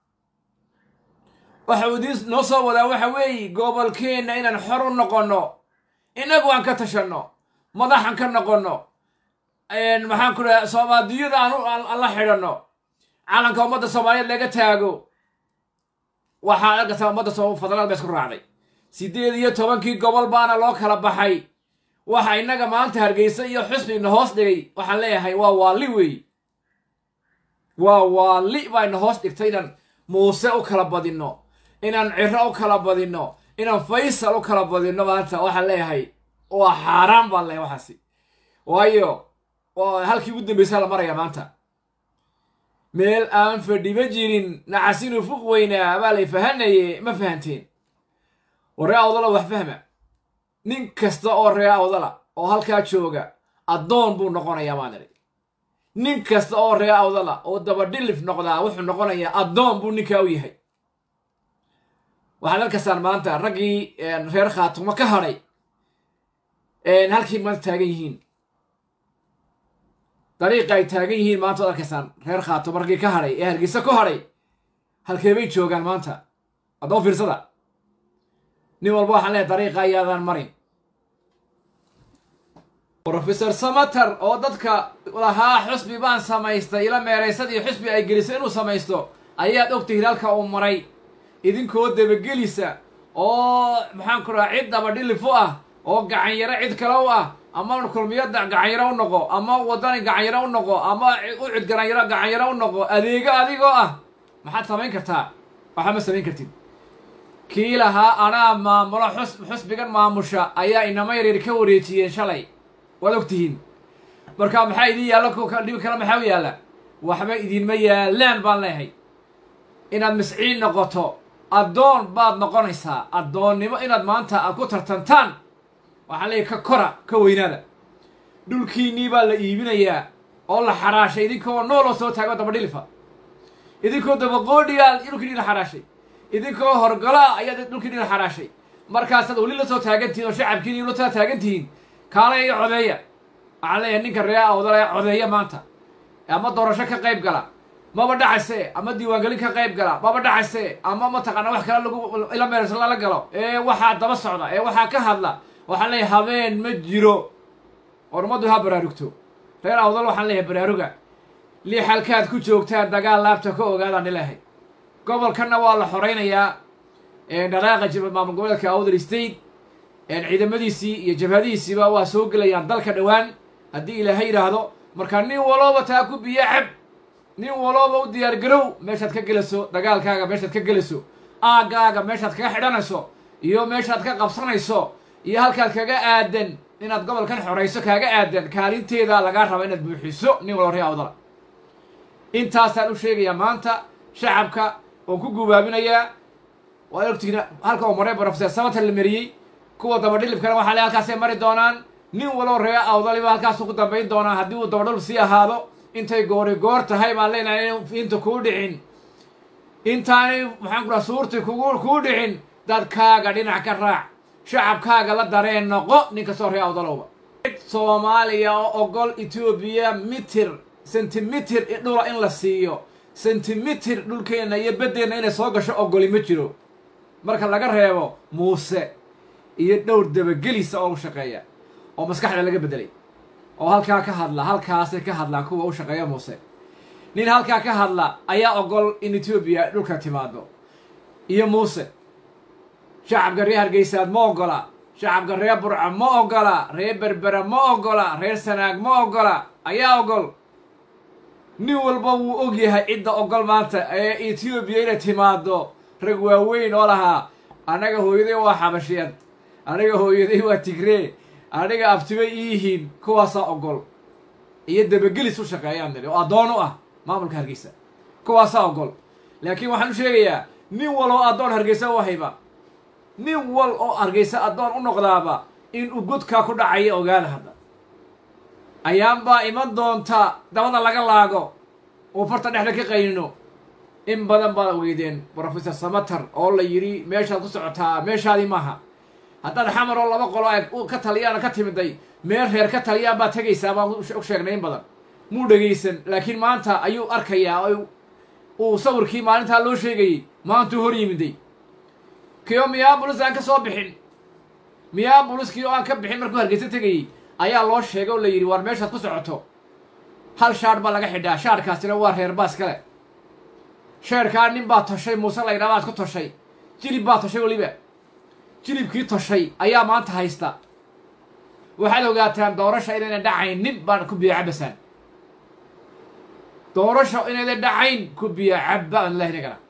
waxa uu idiin noo soo wadaa waxa weeye gobolkeenna inaan xor u noqonno innagu aan ka tashanno madaxan ka noqonno maxaan ku dhaha soomaaliyada aan la xidhanno calanka ummadda soomaaliyeed laga taago waxaa arkaysaa ummadda fadlaad ba isku raacday siddeed iyo tobankii gobol baana loo kala baxay waxa innaga maanta hargeysa iyo xusbina hoos dhigay waxaan leeyahay waa waalli weey waa waalli baa ina hoos dhigtay inaan muuse u kala badinno inaan ciro u kala badinno inaan faysal u kala badinno maanta waxaan leeyahay waa xaaraan baan leeyahay waxaasi waayo halkii ugu dambaysaa la maraya maanta meel aan fadhiba jirin nacasinu fuq weynaa baa lay fahanaye ma fahanteen oo ree awdala wax fahma nin kasta oo ree awdala oo halkaa jooga addoon buu noqonayaa baan idhi nin kasta oo ree awdala oo dabadhilif noqdaa wuxuu noqonayaa addoon buu ninkaa u yahay waxaad arkaysaan maanta raggii reer khaatumo ka hadhay halkii maanta taagan yihiin dariiqa ay taagan yihiin maanta waad arkaysaan reer khaatumo raggii ka hadhay ee hargeysa ku hadhay halkee bay joogaan maanta haddaba fiirsada nin walba waxaan leehay dariiqa ayaadaan marin brofesor samater oo dadka lahaa xusbi baan samaystay ila meeraysadii xusbi ay gelisay inuu samaysto ayaad ogtihiin halka uu maray idinkoo dabagelisa oo maxaan ku raha cid dabadhilif u ah oo gacanyaro cid kale u ah ama kulmiyada gacanyaro u noqo ama wadani gacanyaro u noqo ama u cid garanyaro gacanyaro u noqo adeego adigoo ah maxaad samayn kartaa waxaa ma samayn kartid kii lahaa anaa maamulo xus xusbigan maamusha ayaa inama yaryar ka wareejiyeen shalay waad ogtihiin marka maxaa idin yaalla dhibi kale maxaa u yaalla waxba idinma yaallaan baan leehay inaad misciin noqoto addoon baad noqonaysaa addoonnimo inaad maanta aad ku tartantaan waxaan leeyahy ka kora ka weynaada dhulkiinnii baa la iibinayaa oo la xaraashay idinkoo nooloo soo taago dabadhilifa idinkoo dabaqoodhigaa dhulkiinii la xaraashay idinkoo horgala ayaad dhulkiinii la xaraashay markaasaad weli la soo taagantihiin oo shacabkiini la soo taagantihiin kaale iyo codeeya waxaan leeyahay ninka ree awdale codeeya maanta ama doorasho ka qayb gala maba dhacayse ama diiwaangelin ka qayb gala maba dhacayse ama mataqaana wax kale lagu ila meersa lala galo ee waxaa daba socda ee waxaa ka hadla waxaan leeyahay habeen ma jiro or ummaddu ha baraarugto reer awdal waxaan leeyahay baraaruga lix halkaad ku joogtaan dagaal laabta ka ogaadaan ilahay gobolkanna waa la xoraynayaa dhaqaaqa maamul goboleedka awdal state ciidamadiisii iyo jabhadihiisiiba waa soo gelayaan dalka dhowaan haddii ilaahay yidhaahdo marka nin walooba taa ku biyo cab nin walooba u diyaar garow meeshaad ka gelayso dagaalkaaga meeshaad ka gelayso aaggaaga meeshaad kaga xidhanayso iyo meeshaad ka qabsanayso iyo halkaad kaga aadan inaad gobolkan xorayso kaaga aadan kaalinteeda lagaa raba inaad buuxiso nin walba ree awdala intaasaan u sheegayaa maanta shacabka oon ku gubaabinayaa waad ogtihiin halka uu maray brofesor samater la mariyey kuwa dabadhilibkana waxaa le halkaasay mari doonaan nin waloo ree awdaliba halkaasu ku dambayn doonaa haddii uu dabadhilib sii ahaado intay goori goor tahay baan leenahay in inta kuu dhicin intaanay maxaan ku raha suurti kugu kuu dhicin dadkaaga dhinac ka raac shacabkaaga la dareen noqo nin kastoo ree awdalowba soomaaliya oo ogol etoobiya mitir sentimitir dhula in la siiyo sentimitir dhulkeenna iyo beddeenna inay soo gasho ogoli ma jiro marka laga reebo muuse iyo dhowr dabagelisa oo u shaqeeya oo maskaxda laga beddelay oo halkaa ka hadla halkaasay ka hadlaan kuwa u shaqeeya muuse nin halkaa ka hadla ayaa ogol in etoobiya dhulka timaado iyo muuse shacabka reer hargeysaad ma ogola shacabka reer burca ma ogola reer berbera ma ogola reer sanaag ma ogola ayaa ogol nin walba wuu og yahay cidda ogol maanta ee etoobiya inay timaado rag waaweyn oo lahaa annaga hooyaday waa xabashiyeed aniga hooyaday waa tigree aniga abtibay iyihiin kuwaasaa ogol iyo dabagelis u shaqeeyaan niri oo addoon u ah maamulka hargeysa kuwaasaa ogol laakiin waxaan u sheegayaa nin wal oo addoon hargeysa u hayba nin wal oo hargeysa addoon u noqdaaba in uu godkaa ku dhacaya ogaada hadda ayaanbaa iman doonta dabada laga laago uu farta dhexda ka qaynino in badan baad weydeen brofesor samater oo la yidhi meeshaad ku socotaa meeshaadii maaha haddaad xamar oo laba qolo ay ka taliyaan ka timiday meel reer ka taliyaan baad tegaysaa baan u sheegnay in badan muu dhegaysan laakiin maanta ayuu arkayaa uu sawirkii maalintaa loo sheegayey maantuu hor yimiday kio miyabolis aan ka soo bixin miyaaboliskii oo aan ka bixin markuu hargeysa tegayey ayaa loo sheegay oo la yidhi war meeshaad ku socoto hal shaadh baa laga xidhaa shaadhkaasina waa reer baas kale sheerkaa nin baa toshay muuse laydhaa baad ku toshay jilib baa toshay weliba jilibkii toshay ayaa maanta haysta waxaad ogaataan doorasha inayna dhacayn nin baan ku biya cabasaan doorasha inayna dhacayn ku biya cabba aan leehay nagana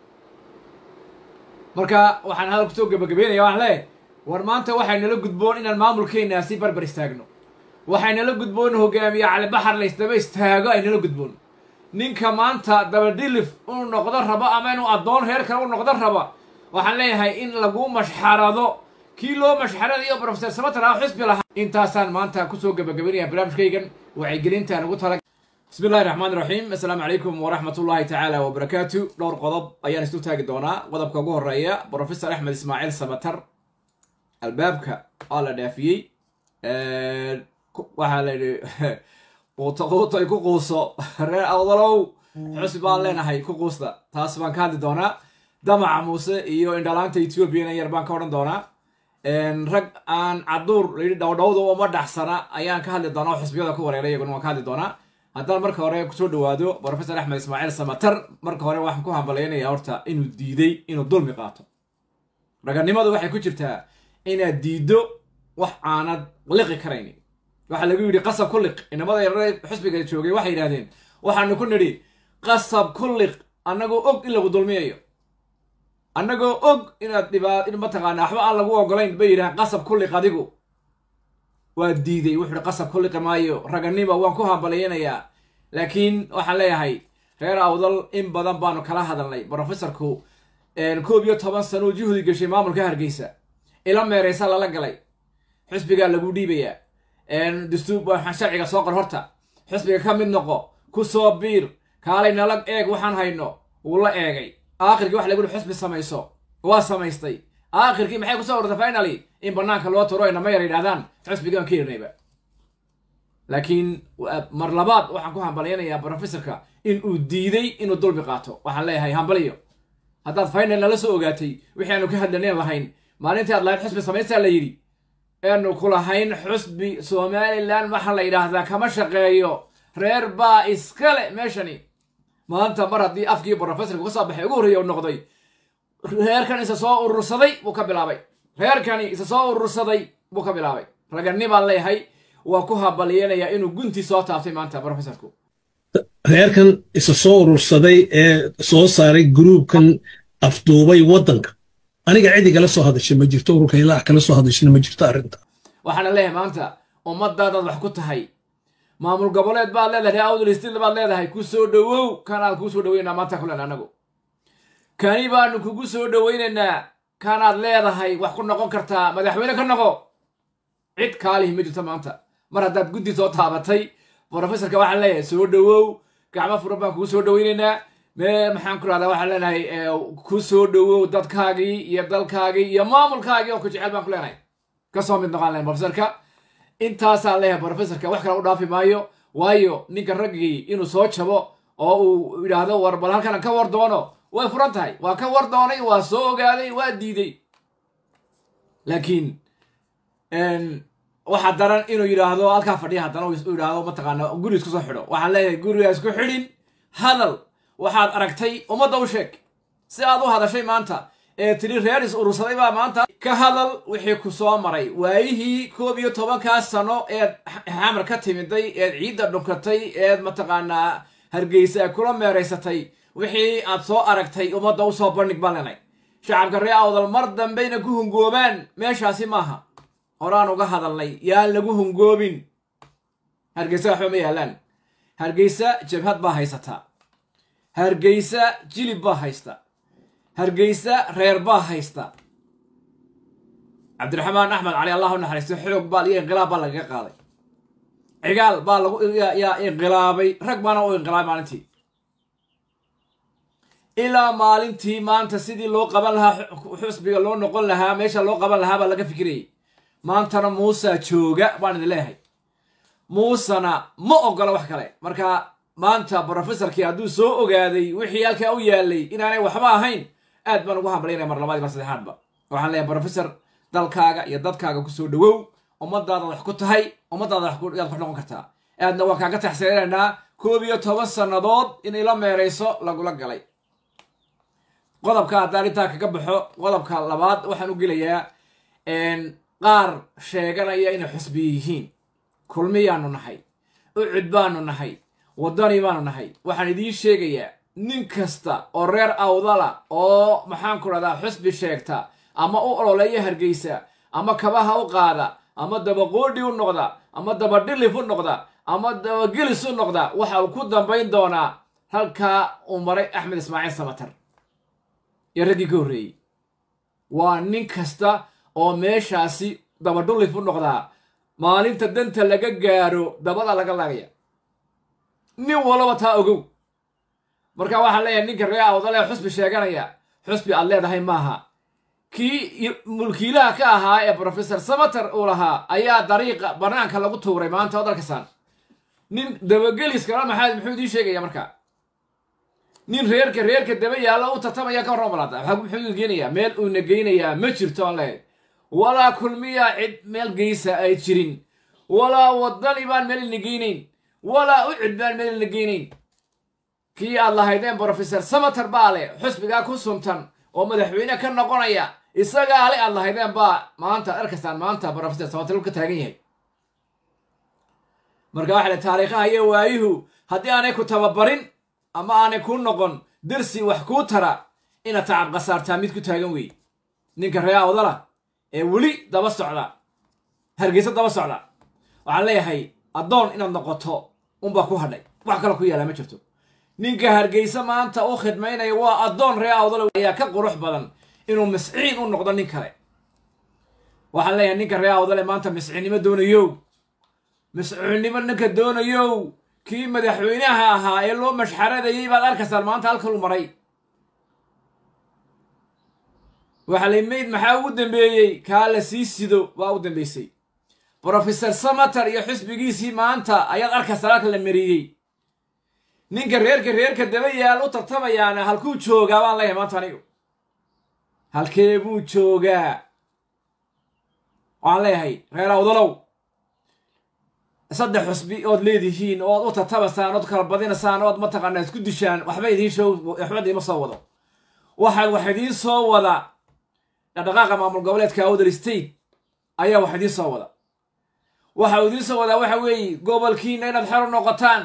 marka waxaan hadal kusoo gabagabeynaya waxaan leeyahay war maanta waxay nala gudboon inaan maamulkeenaa si barbar istaagno waxay nala gudboon hogaamiye calibaxar la isdaba istaago ay nala gudboon ninka maanta dabadhilif uu noqdo rabo ama inuu addoon reer kale u noqdo raba waxaan leeyahay in lagu mashxarado kii loo mashxaradayo brofesor samater ah xisbi lahaa intaasaan maanta kusoo gabagabaynaya barnaamijkaygan wacyigelintaan ugu tala bismi illahi raxmaan iraxiim assalaamu calaykum waraxmat ullahi tacaala wabarakaatu dhowr qodob ayaan isu taagi doonaa qodobka ugu horeeya brofesor axmed ismaaciil samater albaabka waa la dhaafiyey waxaa la yidhi quuto quuto ay ku quuso reer awdalow xusbi baan leenahay ku quusta taas baan ka hadli doonaa damaca muuse iyo indhalaanta ethoobiana yar baan ka odhan doonaa rag aan caduur layidhi dhowdhowda uma dhaxsana ayaan ka hadli doonaa oo xisbiyada ku wareeray iyaguna waan ka hadli doonaa haddaan marka hore kusoo dhawaado professor axmed ismaaciil samatar marka hore waxaan ku hambalyaynayaa horta inuu diiday inuu dulmi qaato raganimadu waxay ku jirtaa inaad diiddo wax aanad liqi karaynin waxaa lagu yidhi qasab ku liq inamada yarare xusbiga joogay waxay yidhahdeen waxaanu ku nidhi qasab ku liq annagoo og in lagu dulmiyayo annagoo og inaad dhibaa mataqaana waxba aan lagu ogolayn bay yidhahaan qasab ku liq adigu waa diiday wuxuu hi qasab ku liqi maayo raganima waan ku hambalyaynayaa laakiin waxaan leeyahay reer awdal in badan baanu kala hadalnay brofessorku koob iyo toban sanuu juhdi gashay maamulka hargeysa ila meereysa lala galay xusbigaa lagu dhiibayaa dastuur waxaan sharciga soo qor horta xusbiga ka mid noqo ku soo biir kaalay nala eeg waxaan hayno wuu la eegay aakhirkii waxa lagu yihi xusbi samayso waa samaystay aakhirkii maxay kusoo ortay finaly in banaanka loo turo inama yar yidhahdaan xusbigaan ka irnayba laakiin mar labaad waxaan ku hambalyaynayaa brofessorka in uu diiday inuu dulmi qaato waxaan leeyahay hambaliyo haddaad final nala soo ogaatay wixii aanu ka hadlaneen lahayn maalintii aad lahayd xusbi samaystaa la yidhi eanu ku lahayn xusbi somalilan waxaa la yidhaahdaa kama shaqeeyo reer baa iskale meeshani maanta mar haddii afkii brofessorka ka soo baxay ugu horreeya u noqday reerkan isa soo urursaday buu ka bilaabay reerkani isa soo urursaday buu ka bilaabay raganni baan leeyahay waa ku hambalyeynayaa inuu guntii soo taabtay maanta brofessorku reerkan isa soo urursaday ee soo saaray gruubkan afduubay waddanka aniga cid igala soo hadashay ma jirto ururka ilaax kala soo hadashayna ma jirto arrinta waxaana leeyahay maanta ummadaadaad wax ku tahay maamul goboleed baad leedahay awdal stil baad leedahay ku soo dhowow kanaad kuu soo dhoweynaynaa maanta kulen anagu kani baanu kugu soo dhoweynaynaa kanaad leedahay wax ku noqon kartaa madaxweyne ka noqo cid kaalihi ma jirto maanta mar haddaad guddi soo taabatay brofessorka waxaan leeyahay soo dhowow gacmo furan baan kugu soo dhoweynaynaa mee maxaan ku rahdaa waxaan leenahay ku soo dhowow dadkaagii iyo dalkaagii iyo maamulkaagii oo ku jecel baan ku leenahay kasoo mid noqon lahayn brofessorka intaasaan leeyahay brofessorka wax kale u dhaafi maayo waayo ninka raggii inuu soo jabo oo uu yidhaahdo war bal halkan ka war doono way furan tahay waa ka war doonay waa soo ogaaday waa diiday laakiin waxaa daran inuu yidhaahdo halkaa fadhiya haddana uu yidhaahdo mataqaana guri isku soo xidho waxaan leeyahay guriga isku xidhin hadal waxaad aragtay ummadda u sheeg si aad u hadashay maanta ee tiri reer is urursaday baa maanta ka hadal wixii ku soo maray waayihii koob iyo tobankaa sano eed xamar ka timiday eed ciidda dhunkatay eed mataqaanaa hargeysa kula meeraysatay wixii aad soo aragtay ummadda u soo bandhig baan lenay shacabka ree awdal mar dambayna ku hungoobaan meeshaasi maaha horaan uga hadalnay yaan lagu hungoobin hargeysa waxba ma yaalaan hargeysa jabhad baa haysataa hargeysa jilib baa haysta hargeysa reer baa haysta cabdiraxmaan axmed cali allah u naxariisto xoog baa iyo inqilaab baa lagaga qaaday cigaal baa lagu yaa inqilaabay rag baana u inqilaabay maalintii ilaa maalintii maanta sidii loo qaban lahaa xusbiga loo noqon lahaa meesha loo qaban lahaa baa laga fikirayay maantana muusa jooga baan idin leeyahay muusena ma ogola wax kale marka maanta brofessorkii hadduu soo ogaaday wixii halkaa u yaalay inaanay waxba ahayn aad baan ugu hambalyaynaya mar labaad mar saddexaadba waxaan leeyahay brofessor dalkaaga iyo dadkaaga kusoo dhowow ummadaada wax ku tahay ummadaada yaad ku noqon kartaa aadna waan kaaga taxsiinaynaa koob iyo toban sannadood in ila meerayso lagula galay qodobka haddaan intaa kaga baxo qodobka labaad waxaan u gelayaa qaar sheeganaya inay xusbiye yihiin kulmiyaanu nahay ucud baanu nahay waddani baanu nahay waxaan idiin sheegayaa nin kasta oo reer awdala oo maxaan ku dhahdaa xusbi sheegta ama u ololeeya hargeysa ama kabaha u qaada ama dabaqoodhi u noqda ama dabadhilif u noqda ama dabagelis u noqda waxa uu ku dambayn doonaa halkaa uu maray axmed ismaaciil samatar iyo raggii ka horreeyey waa nin kasta oo meeshaasi dabadhulif u noqdaa maalinta danta laga gaaro dabada laga laagaya nin walaba taa ogow marka waxaan leeyahay ninka ree awdale xusbi sheeganaya xusbi aad leedahay maaha kii mulkiilaha ka ahaa ee brofessor samater uu lahaa ayaa dariiqa banaanka lagu tuuray maanta odalkasan nin dabageliskala maxaa muxuu idiin sheegaya marka nin reerka reerka daba yaalla u tartamaya ka warrama balaada muxuu geenayaa meel uuna geynayaa ma jirto aan leeyahay walaa kulmiya cid meel geysa ay jirin walaa wadani baan meel ina geynayn walaa ucid baan meel ina geynayn kii aad lahaydeen brofesor samater baa leh xusbigaa ku suntan oo madaxweyne ka noqonaya isagaa le aad lahaydeen baa maanta arkastaan maanta brofesor samater ka taagan yahay marka waxa le taariikhaha iyo waayuhu haddii aanay ku tababarin ama aanay ku noqon dersi wax kuu tara inaad tacab khasaartaa mid ku taagan wey ninka ree awdala ee weli daba socda hargeysa daba socda waxaan leeyahay addoon inaad noqoto unbaa ku hadhay wax kale ku yaala ma jirto ninka hargeysa maanta u khidmaynaya waa addoon ree awdala ayaa ka qurux badan inuu misciin u noqdo nin kale waxaan leeyahay ninka ree awdale maanta misciinnimo doonayow misciinnimo ninka doonayow kii madaxweynaha ahaa ee loo mashxaradayay baad arkaysaan maanta halkalu maray waxaa lay mayd maxaa ugu dambeeyey kaa la sii sido waa u dambeysay brofesor samater iyo xisbigiisii maanta ayaad arkaysaa halka la mariyey ninka reerka reerka daba yaal u tartamayaana halkuu joogaa baan leeyahay maanta anigu halkee buu joogaa waxaan leeyahay reer awdalow saddex xusbi ood leedihiin ood u tartamasaan ood kala badinasaan ood mataqaanaa isku dishaan waxba idiin show waxba idiima soo wado waxaa wax idiin soo wada dhaqdhaqaaqa maamul goboleedka awdal state ayaa wax idiin soo wada waxa uu idiin soo wadaa waxa weeye gobolkiina inaad xor u noqotaan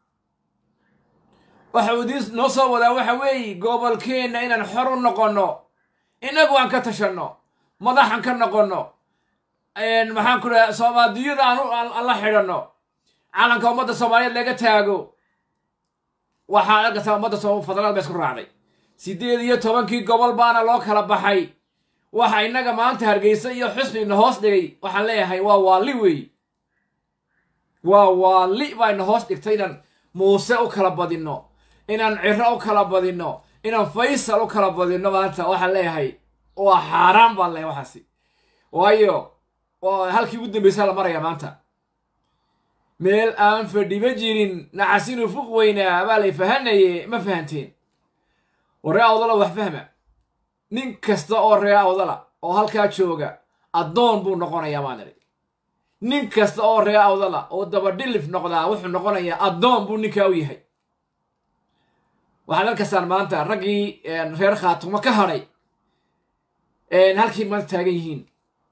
waxa uu idiin noo soo wadaa waxa weeye gobolkeenna inaan xor u noqonno innagu aan ka tashanno madaxan ka noqonno maxaan ku dhaha soomaaliyada aan la xidhanno calanka ummadda soomaaliyeed laga taago waxaa arkaysaa ummadda federaalad ba isku raacday siddeed iyo tobankii gobol baana loo kala baxay waxa innaga maanta hargeysa iyo xusbina hoos dhigay waxaan leeyahay waa waalli weey waa waalli baa ina hoos dhigtay inaan muuse u kala badinno inaan ciro u kala badinno inaan faysal u kala badinno maanta waxaan leeyahay waa xaaraan baan leeyahay waxaasi waayo halkii ugu dambeysaa la maraya maanta meel aan fadhiba jirin naxasinu fuq weynaa baa lay fahanaye ma fahanteen oo ree awdala wax fahma nin kasta oo ree awdala oo halkaa jooga addoon buu noqonayaa maan idhi nin kasta oo ree awdala oo dabadhilif noqdaa wuxuu noqonayaa addoon buu ninkaa u yahay waxaad arkaysaan maanta raggii reer khaatumo ka hadhay halkii maanta taagan yihiin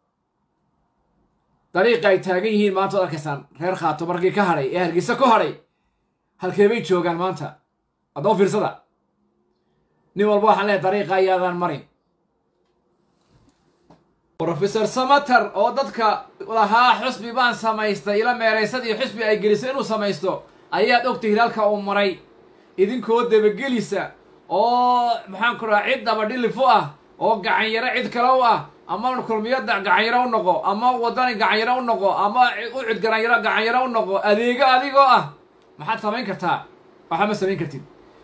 dariiqa ay taagan yihiin maanta od arkaysaan reer khaatumo raggii ka hadhay ee hargeysa ku hadhay halkeebay joogaan maanta haddaba fiirsada nin walba waxaan leehay dariiqa ayaadaan marin brofesor samater oo dadka lahaa xusbi baan samaystay ila meeraysadii xusbi ay gelisay inuu samaysto ayaad ogtihiin halka uu maray idinkoo dabagelisa oo maxaan ku raha cid dabadhilif u ah oo gacanyaro cid kale u ah ama kulmiyada gacanyaro u noqo ama wadani gacanyaro u noqo ama u cid garanyaro gacanyaro u noqo adeego adigoo ah maxaad samayn kartaa waxba ma samayn kartid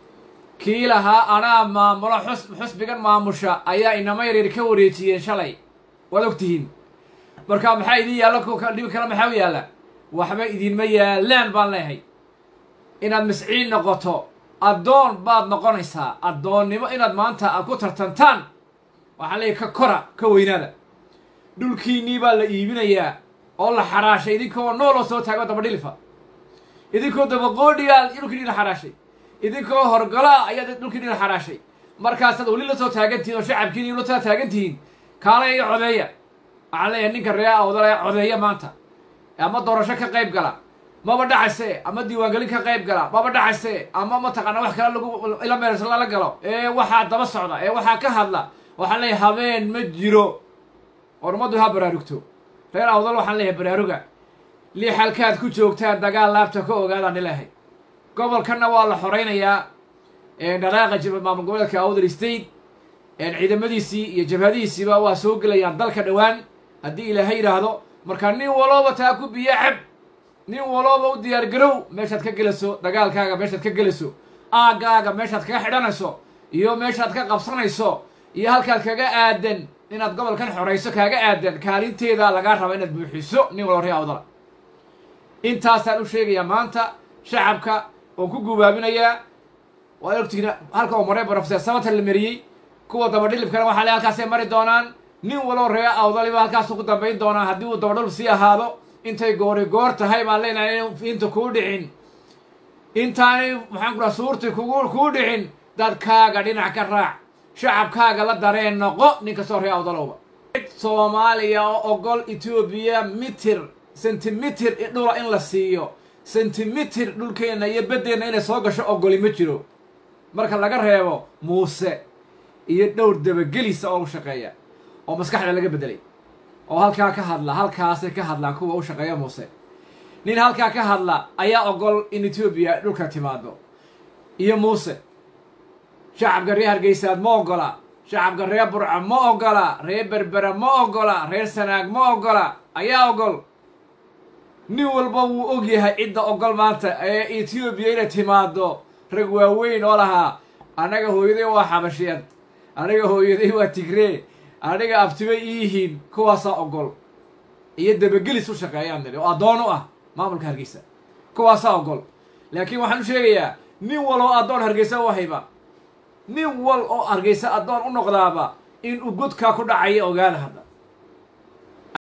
kii lahaa anaa maamulo xus xusbigan maamusha ayaa inama yaryar ka wareejiyeen shalay waad ogtihiin marka maxaa idin yaalla dhibi kale maxaa u yaalla waxba idinma yaallaan baan leeyahay inaad misciin noqoto addoon baad noqonaysaa addoonnimo inaad maanta aad ku tartantaan waxaan leeyahy ka kora ka weynaada dhulkiinnii baa la iibinayaa oo la xaraashay idinkoo nooloo soo taago dabadhilifa idinkoo dabaqoodhigaa dhulkiinii la xaraashay idinkoo horgolaa ayaad dhulkiinii la xaraashay markaasaad weli la soo taagantihiin oo shacabkiini la soo taagantihiin kaale iyo codeeya waxaan leeyahay ninka ree awdala codeeya maanta ama doorasho ka qayb gala maba dhacayse ama diiwaangelin ka qayb gala maba dhacayse ama mataqaana wax kale lagu ila meersa lala galo ee waxaa daba socda ee waxaa ka hadla waxaan leeyahay habeen ma jiro oo ummaddu ha baraarugto reer awdal waxaan leeyahay baraaruga lix halkaad ku joogtaan dagaal laabta ka ogaadaan nilehay gobolkanna waa la xoraynayaa dhaqaaqa jib maamul goboleedka awdal state ciidamadiisii iyo jabhadihiisiiba waa soo gelayaan dalka dhowaan haddii ilaahay yidhaahdo marka nin walooba taa ku biyo cab nin walooba u diyaar garow meeshaad ka gelayso dagaalkaaga meeshaad ka gelayso aaggaaga meeshaad kaga xidhanayso iyo meeshaad ka qabsanayso iyo halkaad kaga aadan inaad gobolkan xorayso kaaga aadan kaalinteeda lagaa raba inaad buuxiso nin walba ree awdala intaasaan u sheegayaa maanta shacabka oon ku gubaabinayaa waad ogtihiin halka uu maray brofeser samater la mariyey kuwa dabadhilibkana waxaa le halkaasay mari doonaan nin waloo ree awdaliba halkaasu ku dambayn doonaa haddii uu dabadhul sii ahaado intay goori goor tahay baan leenahay inta kuu dhicin intaanay maxaan ku dhaha suurtii kugu kuu dhicin dadkaaga dhinac ka raac shacabkaaga la dareen noqo nin kastoo ree awdalowba soomaaliya oo ogol etoobiya mitir sentimitir dhula in la siiyo sentimitir dhulkeenna iyo beddeenna inay soo gasho ogoli ma jiro marka laga reebo muuse iyo dhowr dabagelisa oo u shaqeeya oo maskaxda laga beddelay oo halkaa ka hadla halkaasay ka hadlaan kuwa u shaqeeya muuse nin halkaa ka hadla ayaa ogol in etoobiya dhulka timaado iyo muuse shacabka reer hargeysaad ma ogola shacabka reer burca ma ogola reer berbera ma ogola reer sanaag ma ogola ayaa ogol nin walba wuu og yahay cidda ogol maanta ee etoobiya inay timaado rag waaweyn oo lahaa anaga hooyaday waa xabashiyeed aniga hooyaday waa tigree aniga abtibay iyihiin kuwaasaa ogol iyo dabagelis u shaqeeyaan nidhi oo addoon u ah maamulka hargeysa kuwaasaa ogol laakiin waxaan u sheegayaa nin wal oo addoon hargeysa u hayba nin wal oo hargeysa addoon u noqdaaba in uu godkaa ku dhacaya ogaada hadda